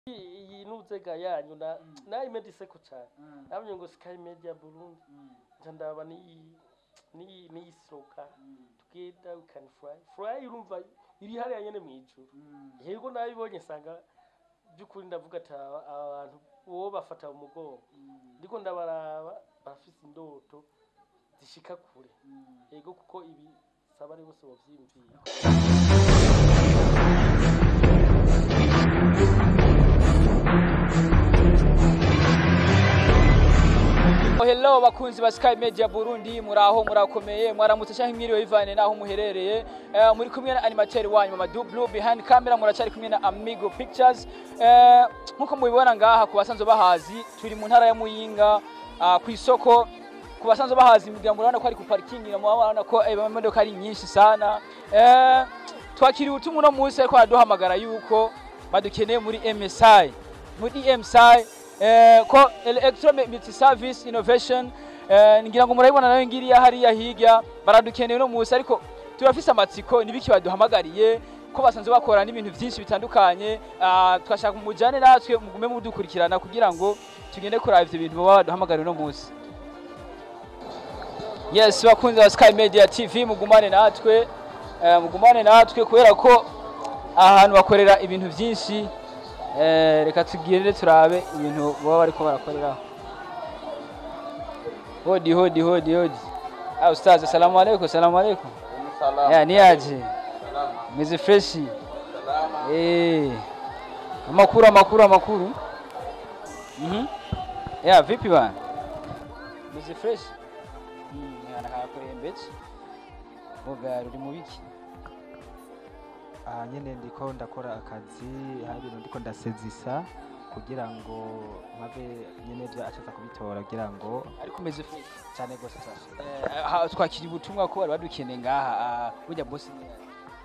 iyi nuzega yanyu na nayimedi iseko cyane namwe ngo sky media burundi nca ndaba niyi niyi niyi slogan together we can fly fly urumva iri hariya nyene mwijuru yego nabibonye nsanga by'ukuri ndavuga ati aba aba bantu uwo bafata mu mugongo ndiko ndabaraba bafise indoto zishika kure yego kuko ibi saba ari bose bovyiyumvira Oh, hello bakunzi ba Sky Media Burundi muraho murakomeye mwaramutse cyangwa mwiriwe bivane naho muherereye Eh, muri kumwe na animateur wanyu Mama Blue behind camera muracari kumwe na Amigo Pictures Eh, nkuko mubibona ngaha ku basanzwe bahazi turi mu ntara ya Muyinga ah, ku isoko ku basanzwe bahazi imiryango murabona ko ari ku parking murabona ko eh, imodoka ari nyinshi sana Eh, twakiriye ubutumwa uno munsi ariko baraduhamagara yuko badukeneye muri MSI muri MSI eh, ko Electro Multi Service Innovation eh, ngira ngo murabibona nayo ngiriya hariya hirya baradukeneye no munsi ariko turafise amatsiko nibiki baduhamagariye ko basanzwe bakora n'ibintu byinshi bitandukanye ah, twashaka mujane natwe mugume mudukurikirana kugira ngo tugende kuraba ivyo bintu baba baduhamagariye no munsi yes bakunzi ba Sky Media TV mugumane natwe eh, mugumane natwe kubera ko ahantu bakorera ibintu byinshi Eh, reka tugende turabe ibintu baba bariko barakoreraho hodi hodi hodi hodi ah ustaz assalamu alaikum assalamu alaikum ya ni aje meze freshi eh amakuru amakuru amakuru mhm ya vipi bana meze fresh mm yana kakurembetse boga ruri mu biki aha nyine ndiko ndakora akazi hari ibintu ndiko ndasezisa kugira ngo mpave nyine byo acaza kubitora kugira ngo ariko umeze fresh cyane rwose sasha Eh, aha twakiriye ubutumwa ko bari badukeneye ngaha ah, burya boss ni yaje.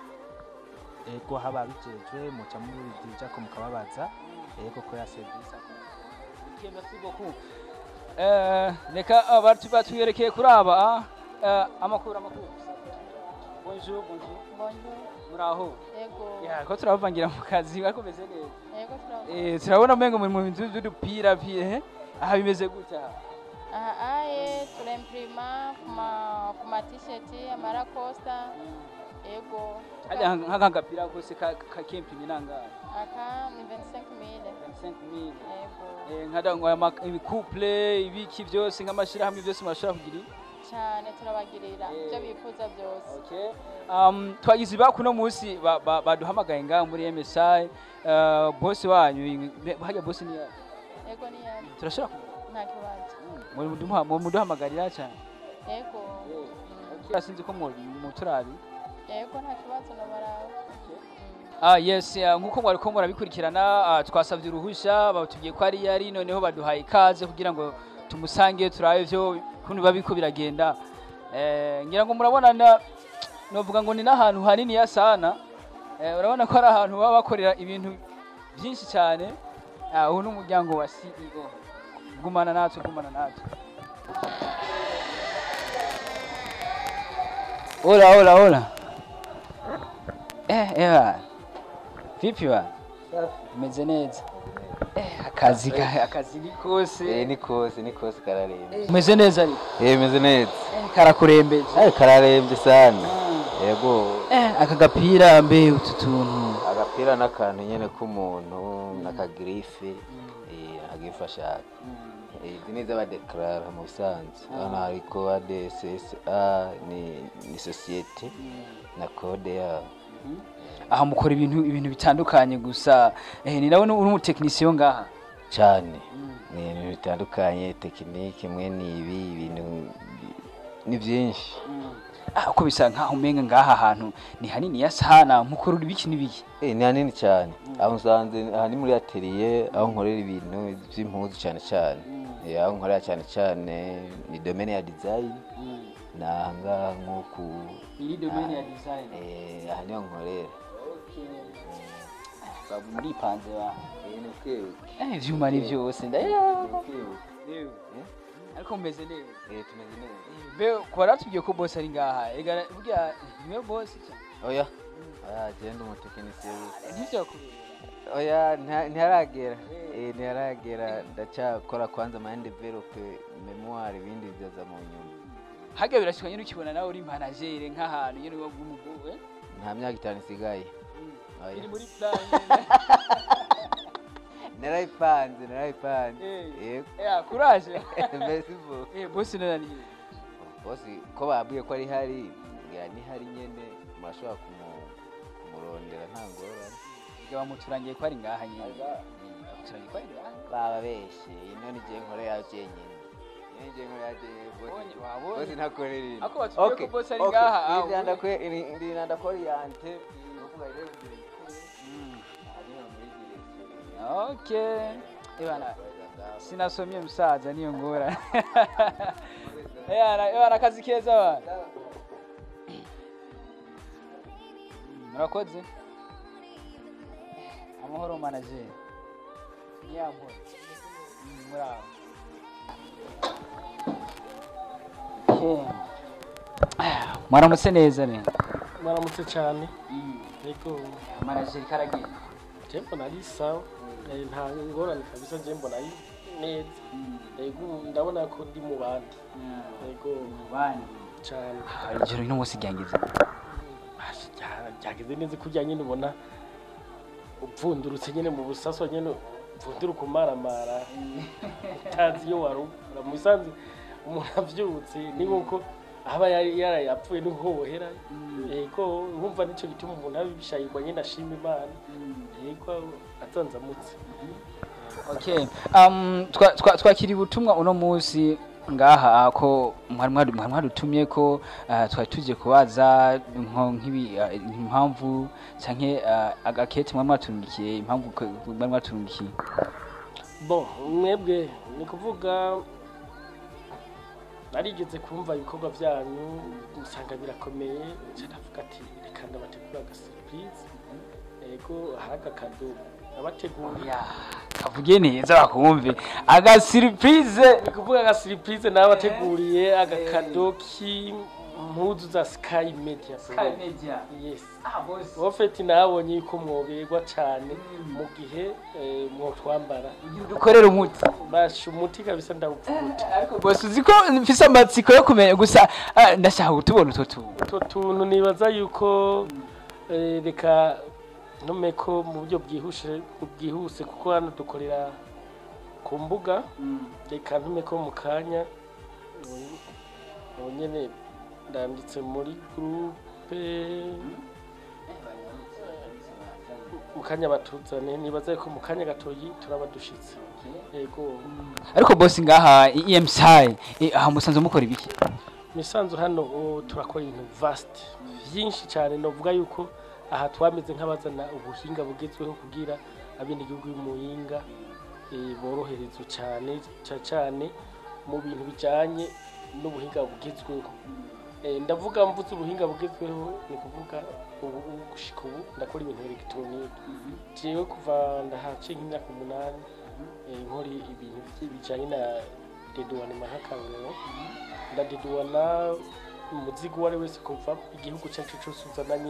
ego haba bijejwe muca mubidija ko mukababaza ego ko ya serivisi Ok, merci beaucoup. Eh, reka ah, batu batuyerekeye kuri aba ah, eh, amakuru amakuru bonjour bonjour Bonjour. muraho Ego. ya ko turabavangira mu kazi ariko bimeze neza Ego turabona. eh turabona umengo muri mu bintu by'udupira pire aha bimeze gutya Aha aye turemprima kuma kuma t-shirt amaracosta. Ego. hajya nk'aka gapira kose ka ka kempingi nangahe Aka ni 25000. 25000 Ego. eh nkada ngo aya ma- ibicouple ibiki byose nk'amashirahamwe byose murashobora kugira Cyane turabagirira Eh. ibyo bifuza byose. Okay. Um, twagize ibaku no munsi ba- ba- baduhamagaye ngaho muri MSI uh, boss wanyu be- hajya boss ni yaje Ego ni yari. turashobora kumenya Nta kibazo. Muri muduha- mu muduhamagarira cyane Ego. Okay. sinzi ko mu mu turabi Ego nta kibazo nabarawe. Ah yes uh, nkuko mwari ko murabikurikirana uh, twasavye uruhusha batubwiye ko ari yari noneho baduhaye ikaze kugira ngo tumusange turabe ivyo kuntu babiko biragenda eh ngira ngo murabona na novuga ngo ni n'ahantu hanini ya sana eh, urabona ko ari ahantu baba bakorera ibintu byinshi cyane ah, ubu n'umuryango wa CEO gumana natwe gumana natwe Hola hola hola eh eh bana. vipi ba umeze neza eh akazi ka- akazi ni kose Eh, ni kose ni kose kararembye umeze neza ariko eh meze neza Eh, karakurembeje eh kararembye sana yego eh aka gapira mbe utu tuntu agapira n'akantu nyene k'umuntu n'akagirife eh agifasha eh izi ni z'abadeklarara mu bisanzwe hano hariko ADSSA ni ni societe na code yabo aha mukora ibintu ibintu bitandukanye gusa eh ni nawe uri umutekinisiyo ngaha cyane ni ibintu bitandukanye tekinike mwe ni ibi ibintu bi- ni byinshi ah uko bisa nkaho umenga ngaha hantu ni hanini ya sana mukora ibiki n'ibiki Eh, ni hanini cyane aho nsanze aha ni muri atelier aho nkorera ibintu by'impuzu cyane cyane Eh, aho nkorera cyane cyane ni domaine ya design nanga nko ku iyi domaine ya design eh, aha niho nkorera babu muri panze ba Eh, ni bukebuke. eh ivyuma ni byose ndaya Ni bukebuke. ariko mumeze neza Eh, tumeze neza be kuba tubwiye ko boss ari ngaha ega burya niwe boss cyane oya oya genda umutekinisiye ntibyakubera oya nta- ntiharagera Eh, ntiharagera ndacyakora kwanza mani develope memoire ibindi bizaza mu nyuma hajya birashika nyine ukibona nawe uri managere nk'ahantu nyine uba bw'umugu eh? nta myaka itanu isigaye Oya. iri muri plan narayipanze narayipanze Eh. yego ya courage merci beaucoup eh boss nananiye bose ko babwiye ko ari hari ngira ni hari nyene murashobora kumu- kumurondera nta ngorane Nga bamuturangiye ko ari ngaha nyine bamuturangiye ko ari ngaha bababeshe ino ni je nkore yawe jenyine ino ni je nkore yawe jenyine Wabonye, wabonye. bose ntakorera ino Ako batubwiye ko boss ari ngaha, ah, we- ndi nandakoriante nukuvuga rero directeur hanyuma muri direction okay ibana sinasomye musaza niyo ngora Eyana, eyana akazi keza bana. Murakoze. Amahoro manager. Nyambo. Muraho. Mwaramutse neza ne. mwaramutse cyane yego Manager karagiye. je mbona ari sawa Eh, nta ngorane kabisa je mbona ari neza yego ndabona ko ndi mu bandi yego Bani. cyane Ijoro no musi ryangize. Basha, bya- byageze neza kurya nyine ubona upfundurutse nyine mu busaso nyine upfunduruka umaramara utazi iyo warubura mu bisanzwe umuntu avyutse ni nkuko aba yari yarayapfuye n'inkohera yego wumva nicyo gituma umuntu abishayirwa nyine ashima imana yego atanzamutse Okay. Um twa- twa- twakiriye ubutumwa uno munsi ngaha ko mwari mwari mwari mwadutumye ko ah, twari tuje kubaza nko nk'ibi ah, impamvu canke ah, agakete mwari mwaturungikiye impamvu ko- mwari mwaturungikiye bon mwebwe ni kuvuga narigeze kumva ibikorwa byanyu usanga birakomeye nca ndavuga ati reka ndabategura agasurprise yego hari agakado nabateguriye kavuge neza bakumve aga surprise ni kuvuga agasurprise nabateguriye agakado k'impuzu za sky media yes ofeti nabonye yuko mwoberwa cyane mu gihe eh, mwotwambara dukorera umuti basha umuti kabisa ndawupfuta ariko bose uzi ko mfise amatsiko yo kumenya gusa ah, ndashaka kutubona utwo tuntu utwo tuntu nibaza yuko eh, reka ntume ko mu buryo bwihuse bwihuse kuko hano dukorera ku mbuga reka ntume ko mu kanya ubu- ubu nyene ndanditse muri gurupe mu kanya batuzane nibaza yuko mu kanya gatoyi turaba dushitse yego ariko bosi ngaha EMSI eh, aha musanze mukora ibiki misanzu hano ubu turakora ibintu vast byinshi cyane novuga yuko aha twameze nk'abazana ubuhinga bugezweho kugira abenegihugu b'umuhinga eh, boroherezwe cyane cyane cyane mu bintu bijyanye n'ubuhinga bugezweho Eh, ndavuga mvuze ubuhinga bugezweho ni ukuvuga ubu ubu gushika ubu ndakora ibintu elegitoronike jewe kuva ndahaciye nk'imyaka umunani eh, nkora ibintu byi- bijyanye na deduwanema nk'akarorero ndadeduwana umuzigo uwo ari wese kuva igihugu icyo ari cyo cyose uzananye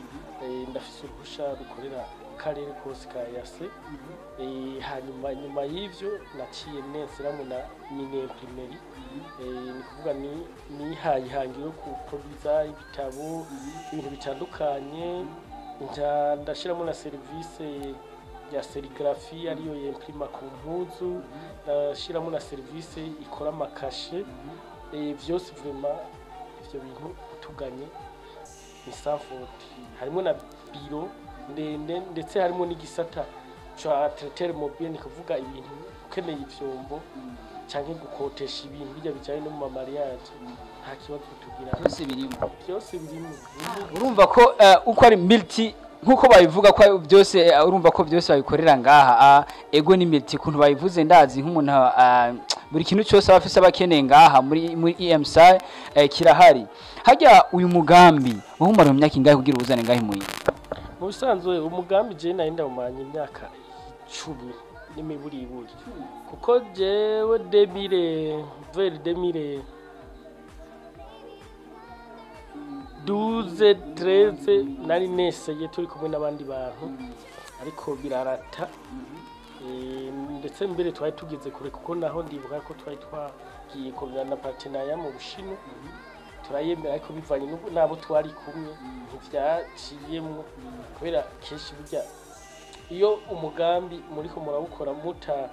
eh, ndafise uruhusha rukorera mu karere kose ka yase Eh, hanyuma nyuma y'ivyo naciye nezeramo na mine primeri ni kuvuga ni nihaye ihangiro yo guproduza ibitabo ibintu bitandukanye nja ndashiramo na serivisi ya serigrafi ariyo yemprima ku mpuzu ndashiramo na serivisi ikora amakashe Eh, vyose vrema ivyo bintu utuganye ni sanford harimo na biro ndende ndetse harimo n'igisata ca traiteur mobile ni kuvuga ibintu ukeneye ivyombo canke gukotesha ibintu bijya bijanye no mu mamariage nta kibazo tugira byose birimo byose birimo urumva ko eh, uko ari multi nkuko babivuga ko ari byose eh, urumva ko byose babikorera ngaha ah, ego ni multi kuntu babivuze ndazi nk'umuntu ah, buri kintu cyose aba afise abakeneye ngaha muri muri EMSI eh, kirahari hajya uyu mugambi wahumara mu myaka ingahe kugira ubuzane ngahe muyi mu bisanzwe umugambi je nari ndawumanye imyaka icumi n'imiburiburi kuko jewe demire veri demire duze treze nari neseye turi kumwe n'abandi bantu ariko birarata Eh, ndetse mbere twari tugeze kure kuko naho ndibuka ko twari twagiye kuganira na partenariat mu Bushinwa turayemera ariko bivanye n'ubu- n'abo twari kumwe ntivyaciyemwo kubera kenshi burya iyo umugambi muriko murawukora muta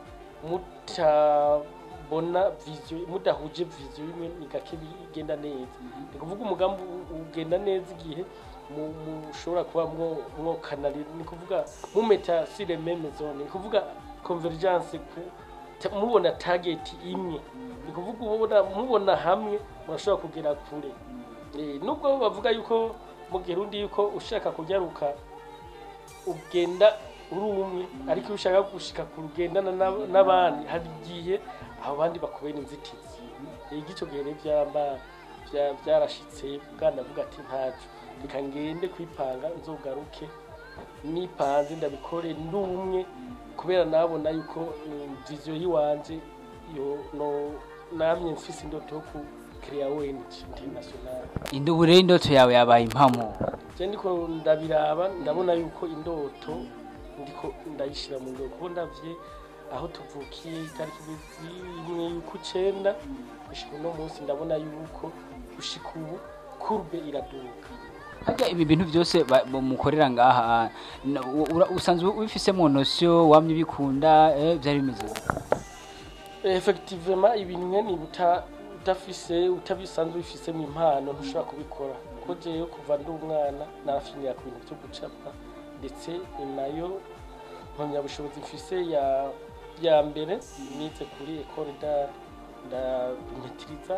mutabona vision mudahuje vision imwe ni gake bigenda neza ni kuvuga umugambi u- ugenda neza igihe mu- mushobora kuba mwo- mwokanari ni kuvuga mumeta sire meme zone ni kuvuga convergence ku ta- mubona target imwe ni kuvuga ubona mubona hamwe murashobora kugera kure Eh, nubwo bavuga yuko mu Kirundi yuko ushaka kujaruka ugenda uri umwe ariko iyo ushaka gushika ku rugendana n'ab- n'abandi hari igihe abo bandi bakubera inzitizi igico gihe rero byamba bya- byarashitse bwana avuga ati ntacyo reka ngende kwipanga nzogaruke nipanze ndabikore ndi umwe kubera nabona yuko mm, vision yiwanje yo no namye mfise indoto yo ku create ONG international indubu rero indoto yawe yabaye impamo je ndiko ndabiraba ndabona yuko indoto ndiko ndayishira mu ngiro kuko ndavye aho tuvukiye itariki imwe yuko icenda gushika uno munsi ndabona yuko gushika ubu kurbe iraduka harya ibi bintu byose ba- ba- mukorera ngaha na- u- ura- usanzwe ubifisemo nosiyo wamye ubikunda eh, byari bimeze gute? effectivement ibintu nkene uta udafise utabisanzwe bifisemo impano ntushobora kubikora kuko jewe kuva ndi umwana narafinira ku bintu byo gucapa ndetse ni nayo mpamyabushobozi mfise ya ya mbere nize kuri ecole d'art ndabimetiriza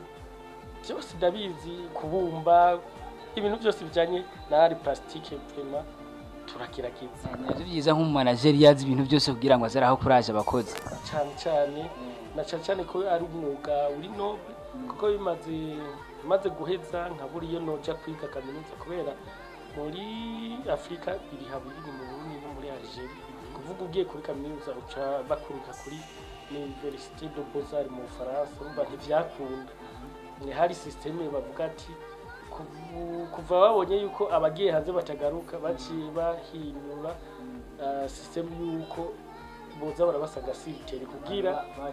byose ndabizi kubumba ibintu byose bijanye na art plastique vraiment turagerageza navyo byiza nk'umumanajeri yazi ibintu byose kugira ngo azere aho kuraje abakozi cyane cyane na cyane cyane ko ari umwuga uri noble kuko bimaze maze guheza nkabura iyo noja kwiga kaminuza kubera muri afurika biri habiri ni mu burundi no muri algeria kuvuga ugiye kuri kaminuza uca bakuruka kuri université de beaux-arts mu bufaransa urumva ntivyakunda ni hari systeme bavuga ati kuvu- kuva babonye yuko abagiye hanze batagaruka baciye bahindura uh, systeme yuko boza barabasanga siteri kugira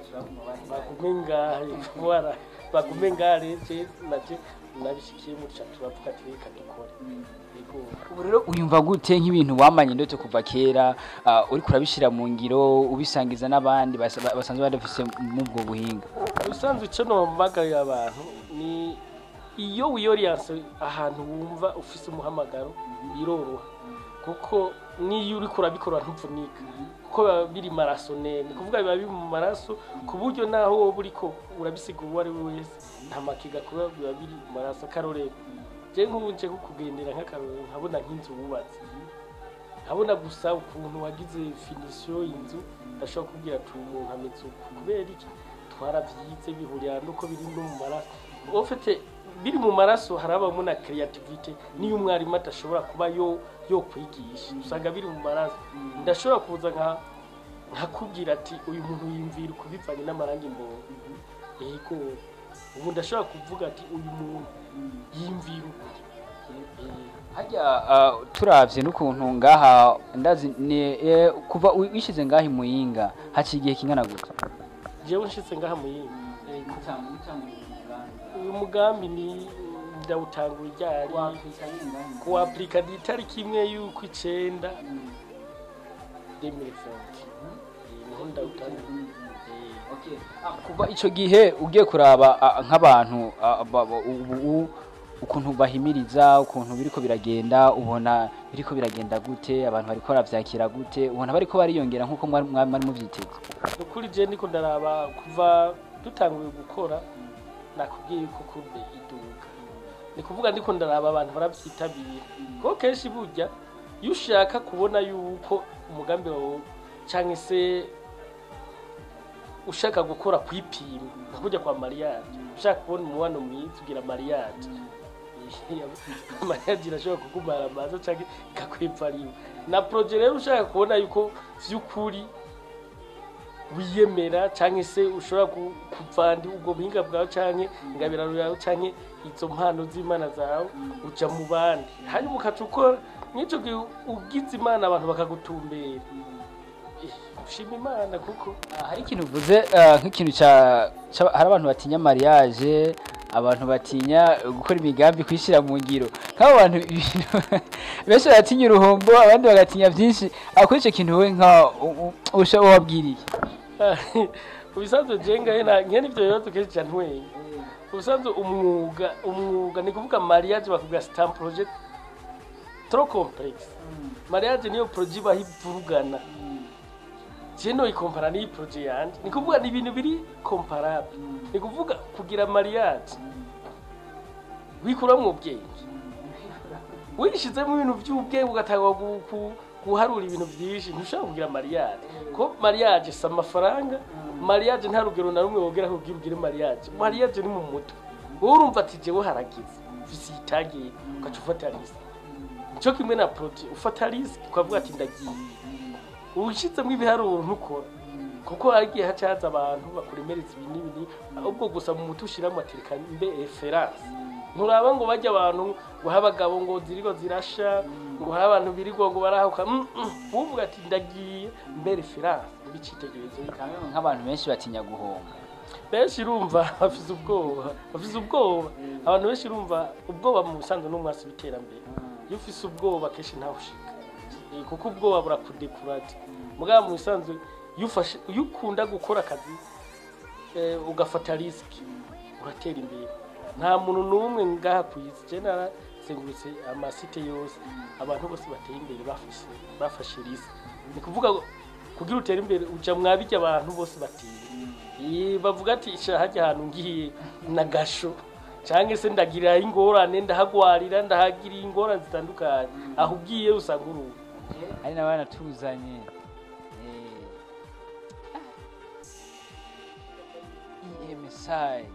bagume ngahe wara bagume ngahe je naje nabishikiye muri chat turavuga ati reka dukore yego ubu rero uyumva gute nk'ibintu wamanye indoto kuva kera ah, uriko urabishira mu ngiro ubisangiza n'abandi basa- ba- basanzwe badafise mubwo buhinga ubusanzwe icyo nomagaye abantu ni iyo wiyoriyanse ahantu wumva ufise umuhamagaro biroroha kuko n'iyo uriko urabikora ntuvunika kuko biba biri marasoneri ni kuvuga biba biri mu maraso ku buryo naho wowe uriko urabisiga uwo ari we wese nta makiga kuba biba biri mu maraso akarorero je nk'ubu nje kukugendera nk'akarorero nkabona nk'inzu wubatse nkabona gusa ukuntu wagize finisiyo y'inzu ndashobora kubwira ati uyu muntu ameze uku kubera iki twaravyize bihurira nuko biri no mu maraso ufite biri mu maraso harabamo na creativity niyo umwarimu adashobora kuba yo yo kwigisha usanga biri mu maraso ndashobora kuza nka nkakubwira ati uyu muntu yimvira ukubivanye n'amarangi mbongo yego ubu ndashobora kuvuga ati uyu muntu yimvira uku Eh, harya ah, turavye n'ukuntu ngaha ndazi ni eh, kuva wi- wishize ngaha imuyinga haciye igihe kingana gute jewe nshitse ngaha muyinga uyu mugambi ni ndawutangura iryari kuwapurika ni itariki imwe y'uko icenda 2020 Eh, niho ndawutangura Eh, kuva ico gihe ugiye kuraba ah, nk'abantu ah, ba- ba- ubu- ubu- ukuntu bahimiriza ukuntu biriko biragenda ubona biriko biragenda gute abantu bariko baravyakira gute ubona bariko bariyongera nk'uko mwari mwari mwari muvyiteze ukuri je ndiko ndaraba kuva dutanguye gukora nakubwiye yuko kurbe iduka ni kuvuga ndiko ndaraba abantu baravyitabira kuko kenshi burya iyo ushaka kubona yuko umugambi wawe canke se ushaka gukora kwipima nka kujya kwa mariage ushaka kubona umubano mwiza ugira mariage mariage irashobora kugumara amaso canke ikakwipfa rimwe na proje rero ushaka kubona yuko vy'ukuri wiyemera cyangwa se ushobora ku- kuvanda ubwo buhinga bwawe cyangwa ingabirano yawe cyangwa izo mpano z'imana zawe uja mu bandi hanyuma ukaca ukora nk'icyo gihe ugize imana abantu bakagutumbera Eh, ushima imana kuko Ah, hari ikintu uvuze ah, nk'ikintu cya cya- hari abantu batinya mariage abantu batinya gukora imigambi kwishyira mu ngiro nk'abo bantu ibintu benshi baratinya uruhombo abandi bagatinya byinshi aho kuri icyo kintu wowe nka usha wabwiriye ubisanzwe jenga hena nkene ivyo bibazo kenshi cyane ntwenye ubusanzwe umwuga umwuga ni kuvuga mariage bakuvuga stamp project trop complexe mariage niyo projet ibaho ivurugana je no ikompara n'iyi projet yanje ni kuvuga ni ibintu biri comparable ni kuvuga kugira mariage wikuramwo ubwenge wishizemo ibintu by'ubwenge ugatanga gu- ku- guharura ibintu byinshi ntushobora kugira mariage ko mariage si amafaranga mariage nta rugero na rumwe wogera kugira ugire mariage mariage ni mu mutwe wowe urumva ati jewe haragize mfise itagiye ugaca ufata risike nico kimwe na projet ufata risike ukavuga ati ndagiye ushizemo ibiharuro ntukora kuko hari igihe haca haza abantu bakuremereza ibi n'ibi ahubwo gusa mu mutwe ushiramo ati reka mbe reference nturaba ngo bajya abantu ngo habe abagabo ngo zirigo zirasha ngo habe abantu birigo ngo barahuka mm, mm. uvuga ati ndagiye mbe reference mbe icitegerezo kamwe nk'abantu benshi batinya guhomba benshi urumva bafise ubwoba bafise ubwoba abantu benshi urumva ubwoba mu busanzwe n'umwasi w'iterambere iyo ufise ubwoba kenshi ntawe ushika Eh, kuko ubwoba burakudekurate mugabo mu busanzwe iyo ufashe iyo ukunda gukora akazi eh, ugafata risiki uratera imbere nta muntu n'umwe ngaha ku isi je narasengurutse amasite yose abantu bose bateye imbere bafashe bafashe risiki ni kuvuga ngo kugira utere imbere uja mwabijya abantu bose bateye Eh, bavuga ati sha hajya ahantu ngiye na gasho cyangwa se ndagirira ingorane ndahagwarira ndahagirira ingorane zitandukanye aho ugiye usanga uruhu ari n'abana tuzanye EMSI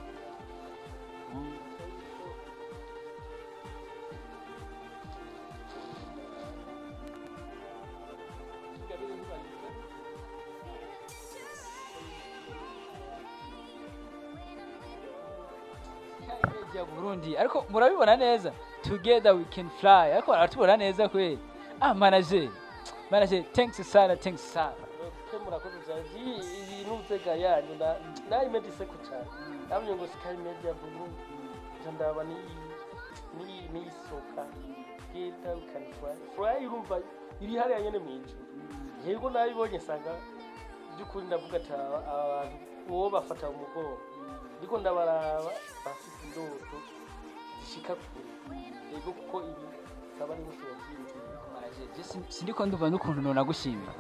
ya Burundi ariko murabibona neza together we can fly ariko baratubona neza kweli ah manager manager thanks sana thanks sana twe murakoze cyane iyi iyi n'ubutega yanyu na nayo imedi iseko cyane namwe ngo sky media burundi nja ndaba ni ni ni soka geta you can fly fly urumva iri hariya nyene mu ijuru yego nabibonye sanga by'ukuri ndavuga ati aba abantu uwo bafata mu mugongo ndiko ndabaraba bafite indoto zishika kure yego kuko ibi saba ari bushobozi bw'ibintu manager je sin- sindiko ndumva n'ukuntu nona gushimira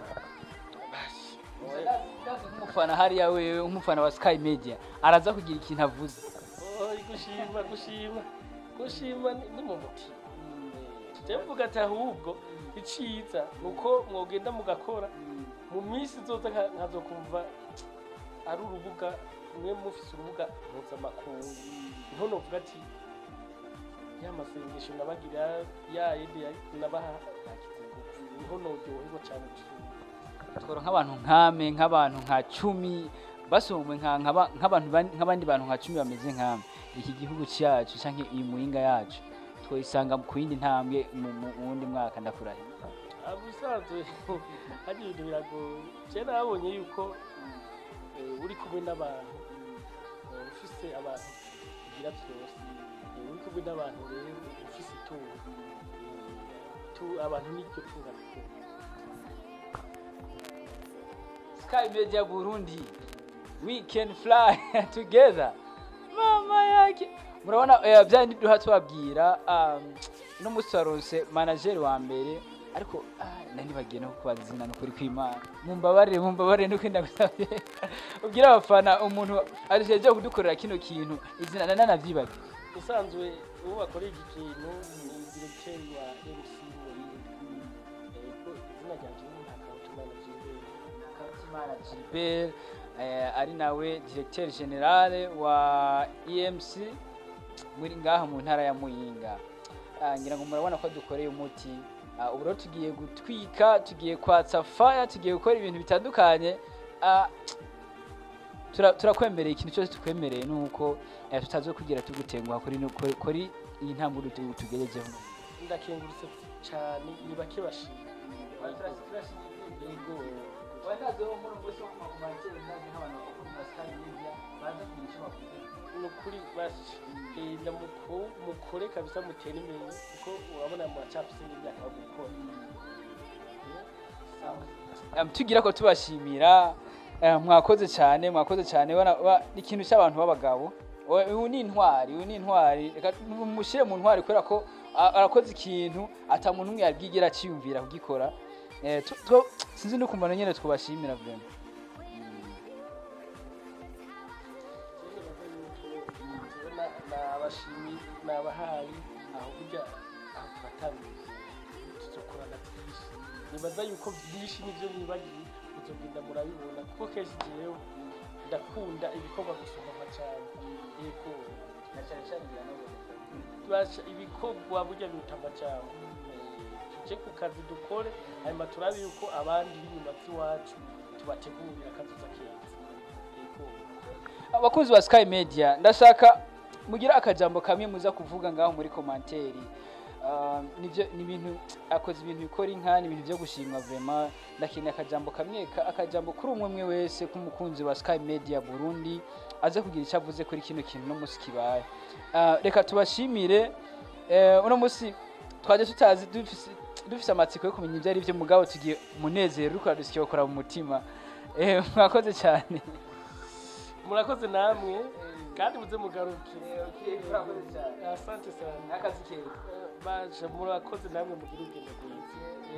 nk'umufana hariya wewe nk'umufana wa Sky Media araza kugira ikintu avuze Oy, gushima gushima gushima ni ni mu mutima ndavuga ati ahubwo iciza nuko mwogenda mugakora mu minsi izoza nka- nkazokumva ari urubuga mwe mufise urubuga mpuzamakungu niho novuga ati ya masengesho nabagira ya yindi ya- nabaha yakize ingufu niho noryoherwa cyane gusumba tworo nk'abantu nkame nk'abantu nka cumi basomwe nka- nk'aba- nk'abantu ban- nk'abandi bantu nka cumi bameze nkame iki gihugu cyacu cyangwa iyi muhinga yacu twoyisanga ku yindi ntambwe mu mu- mu wundi mwaka ndakurahiye ubusanzwe hari ibintu biragoye je nabonye yuko eh, uri kumwe n'abantu eh, ufise abantu ugira byose Eh, uri kumwe n'abantu rero ufise itungo Eh, tu- abantu n'iryo tunga rikuru Sky Media Burundi we can fly together mama yake murabona eh, bya ndi duha tubabwira um, no musi waronse manager wa mbere ariko ah, nani bagiye no kubaza izina nukuri kw'Imana mumbabarire mumbabarire nuko ndagusabye ubwira abafana umuntu ajeje kudukorera kino kintu izina nana navyibagiye usanzwe uwo bakoreye iki kintu ni diregiteri wa mc murinda ko izina ryanje ni ntakabutumana jiberi Karutimana Gilbert eh, ari nawe directeur general wa EMC muri ngaha mu ntara ya Muyinga Ah, ngira ngo murabona ko dukoreye umuti Ah, ubu rero tugiye gutwika tugiye kwatsa fire tugiye gukora ibintu bitandukanye ah, tura- turakwemereye ikintu cyose tukwemereye ni uko eh, tutazokugira tugutenguha kuri nu- kuri- kuri iyi ntambwe tu- tugejejeho ndakengurutse cyane ni bake bashima yego ni ukuri basi eh, ndamuko- mukore kabisa mutere imbere kuko urabona muracafise n'imyaka yo gukora Um, tugira ko tubashimira eh, mwakoze cyane mwakoze cyane wana- wa- ni ikintu cy'abantu b'abagabo We- uyu ni intwari uyu ni intwari reka mushyire mu ntwari kubera ko a- arakoze ikintu ata muntu umwe yabwigera aciyumvira kugikora Eh, tu- tu- sinzi no kumva nyine twubashimira vrema nabashimi nabahaye aho burya aho turatangiriye tuzokorana byinshi nibaza yuko byinshi nibyo nibagiye muzogenda murabibona kuko kenshi jewe ndakunda ibikorwa gusumba cyane yego Basha ibikorwa burya biruta amajambo tuje ku kazi dukore hanyuma turabe yuko abandi b'inyuma by'iwacu tubategurira akazuza keza yego abakunzi ba Sky Media ndashaka mugira akajambo kamwe muza kuvuga ngaho muri komanteri Uh, nivyo ni ibintu akoze ibintu bikora inka ni ibintu byo gushimwa vraiment ndakeneye akajambo kamwe ka- akajambo kuri umwe umwe wese k'umukunzi wa Sky Media Burundi aze kugira icyo avuze kuri kino kintu no musi kibaye Uh, reka tubashimire eh, uno musi twaje tutazi dufise dufise amatsiko yo kumenya ibyo ari byo mugabo tugiye umunezero uriko uradusikiye gukora mu mutima Eh, mwakoze cyane murakoze namwe kandi muze mugaruke asante sana akazi keza baje murakoze namwe mugire urugendo rwiza